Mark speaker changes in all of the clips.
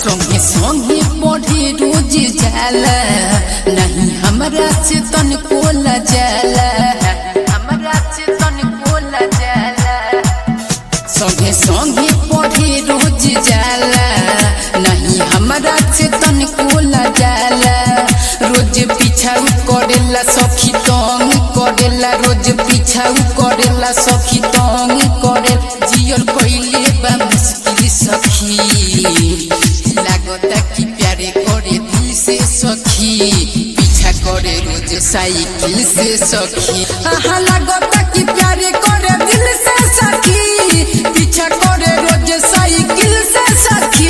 Speaker 1: संगे संगे पढ़े रोज जाला नहीं हमरा से तन कोला जाला हमरा से तन कोला जाला संगे संगे पढ़े रोज जाला नहीं हमरा से तन कोला जाला रोज पीछाऊ करेला सखी तंग करेला रोज पीछाऊ करेला सखी तंग करे जियल कइले बा मुश्किल सखी लागता कि प्यारे करे दिल से सखी पीछा करे रोज साइकिल से सखी आहा लागता कि प्यारे करे दिल से सखी पीछा करे रोज साइकिल से सखी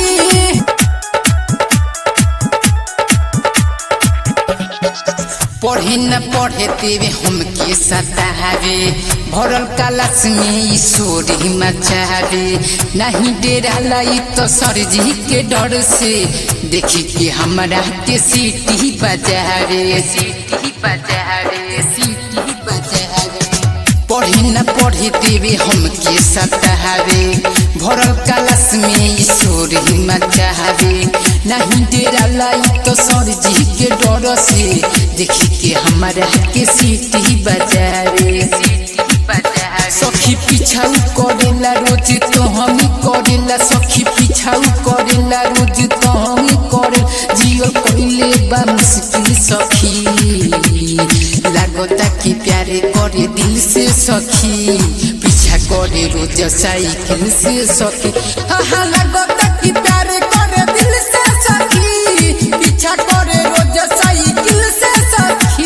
Speaker 1: पढ़े न पढ़े तेवे हमके सतावे भरल कलश में ईश्वरी मचावे नहीं डेरा लाई तो सरजी के डर से देखी के हमरा के सीटी बजावे सीटी बजावे सीटी बजावे पढ़े न पढ़े देवे हमके सतावे भरल कलश में ईश्वर मचावे नहीं डेरा लाई तो सरजी के डर से देखी के हमारा के सीटी बजावे सखी पिछाऊ करेला रोज तो हम करेला सखी पिछाऊ करेला रोज तो हम करे जियो कइले बा मुश्किल सखी लागता कि प्यारे करे दिल से सखी पीछा करे रोज साइकिल से सखी आहा लागता कि प्यारे करे दिल से सखी पीछा करे रोज साइकिल से सखी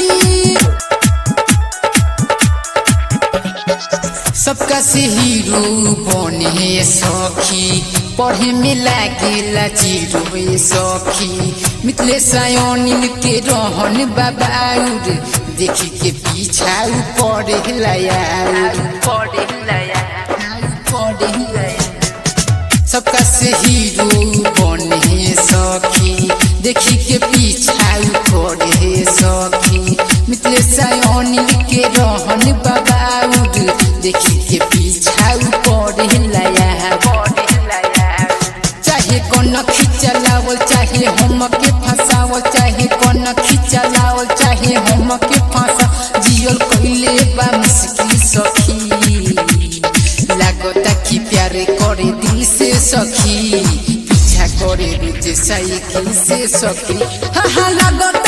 Speaker 1: सबका से हीरो बने सखी पढ़े में लागेला जीरो ए सखी मिथले सायोनिल के रहन बाबाउर देखी के पीछा पड़े लायाउर पड़े लायाउर पड़े लायाउर सबका से हीरो बने सखी देखी के पीछा पड़े सखी मिथले सायोनिल के रहन बाबाउर देखी के पीछा पड़े लाया चाहे कौन खिंचलावल चाहे हम के फंसावल चाहे कौन खिंचलावल चाहे हम के फंसा जियल कइले बा मुश्किल सखी लागता कि प्यारे करे दिल से सखी पीछा करे रोज साइकिल से सखी हाँ हाँ लागता